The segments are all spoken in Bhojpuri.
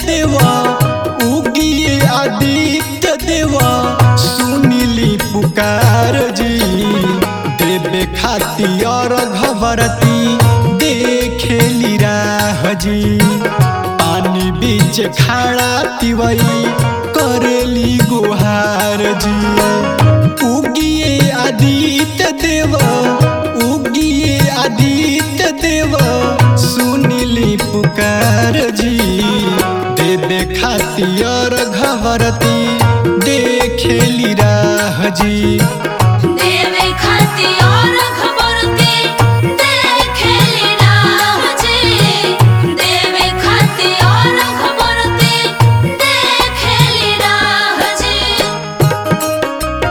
देवा उगिए आदित्य देवा सुनिली पुकार जी देवे खातिर घबरती देखेली राह जी पानी बीच खाड़ा तिवई करेली गुहार जी उगिए आदित्य देव उगिए आदित्य देव सुनिली पुकार जी देवे खातिर घबरती देखेली राह जी देवे खाती और खबरती देखेली राह जी देवे खाती और खबरती देखेली राह जी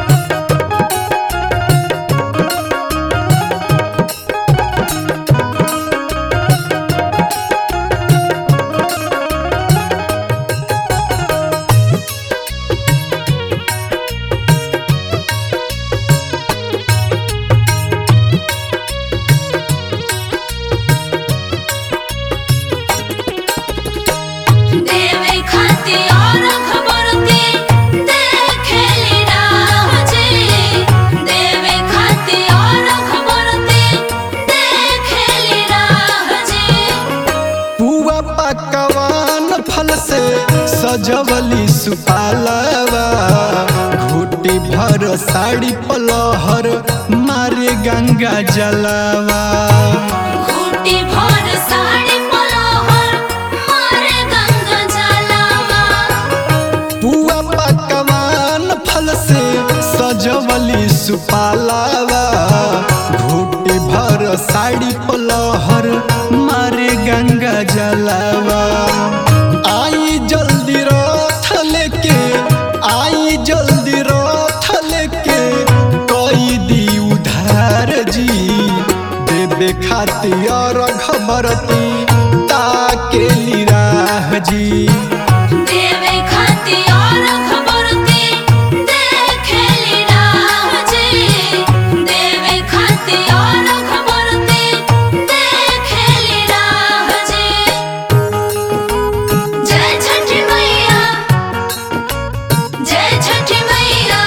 देवे खाती और खबरती देखेली राह जी देवे खाती और खबरती देखेली राह जी पुआ पकवान फल से सजवली सुपालवा घूटी भर साड़ी पलहर मारे गंगा जलवा घूटी भर साड़ी पलोहर मारे गंगा जलावा पुआ पकवान फल से सजवली सुपालवा घूटी भर साड़ी पलहर मारे गंगा जलवा आई जल्दी रथ लेके आई जल्दी रथ लेके कोई दी उधार जी देवे खातिर खबरती ताकेली राह जी देवे खाती और खबरती देखेली राह जी देवे खाती और खबरती देखेली राह जी जय छठी मैया जय छठी मैया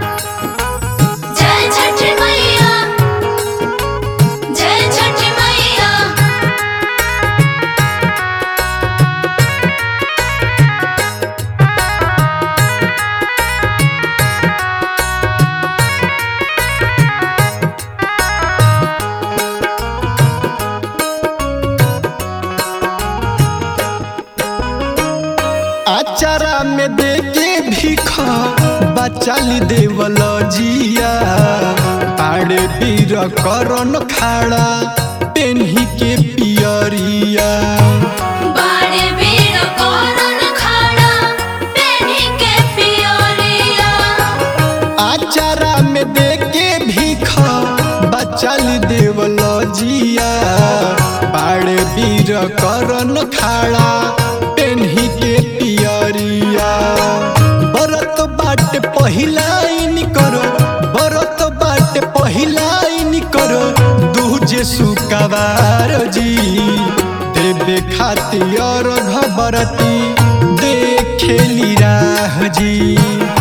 जय छठी मैया जय छठी मैया आचारा में देके भीख बचाली देवल जिया पाड़े बीर करन खाड़ा पेन्ही के पियरिया बाड़े बीड़ कोरन खाड़ा पेन्ही के पियरिया आचारा में देके भीख बचाली देवल जिया पाड़े बीर करन खाड़ा पेन्ही के पियरिया बरत बाट पहिलाइन करो बरत बाट पहिलाइन करो दूजे सुकवार जी देवे खातिर घबरती देखेली राह जी